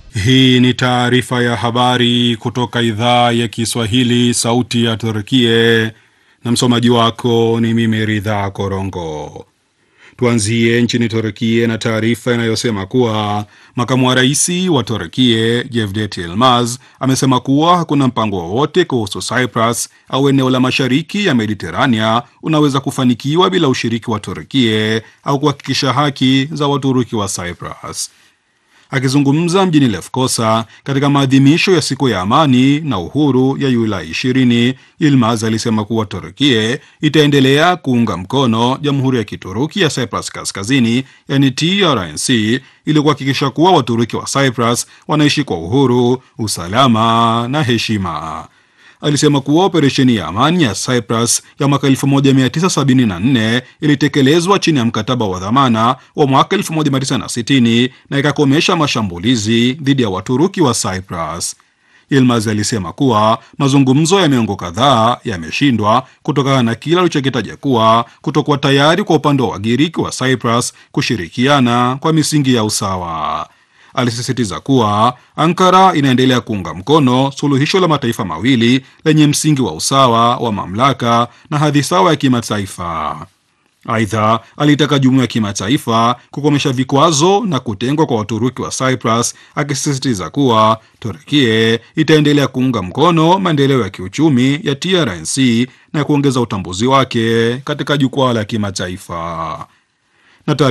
Hii ni taarifa ya habari kutoka idhaa ya Kiswahili, sauti ya Turkie, na msomaji wako ni mimi Ridha Korongo. Tuanzie nchini Turkie na taarifa inayosema kuwa makamu wa rais wa Turkie Cevdet Yilmaz amesema kuwa hakuna mpango wowote kuhusu Cyprus au eneo la mashariki ya Mediterania unaweza kufanikiwa bila ushiriki wa Turkie au kuhakikisha haki za Waturuki wa Cyprus. Akizungumza mjini Lefkosa katika maadhimisho ya siku ya amani na uhuru ya Julai 20, Yilmaz alisema kuwa Turkie itaendelea kuunga mkono jamhuri ya kituruki ya Cyprus Kaskazini, yani TRNC, ili kuhakikisha kuwa Waturuki wa Cyprus wanaishi kwa uhuru, usalama na heshima. Alisema kuwa operesheni ya amani ya Cyprus ya mwaka 1974 ilitekelezwa chini ya mkataba wa dhamana wa mwaka 1960 na ikakomesha mashambulizi dhidi ya Waturuki wa Cyprus. Yilmaz alisema kuwa mazungumzo ya miongo kadhaa yameshindwa kutokana na kile alichokitaja kuwa kutokuwa tayari kwa upande wa Wagiriki wa Cyprus kushirikiana kwa misingi ya usawa. Alisisitiza kuwa Ankara inaendelea kuunga mkono suluhisho la mataifa mawili lenye msingi wa usawa wa mamlaka na hadhi sawa ya kimataifa. Aidha, alitaka jumuiya ya kimataifa kukomesha vikwazo na kutengwa kwa Waturuki wa Cyprus, akisisitiza kuwa Turkie itaendelea kuunga mkono maendeleo ya kiuchumi ya TRNC na kuongeza utambuzi wake katika jukwaa la kimataifa.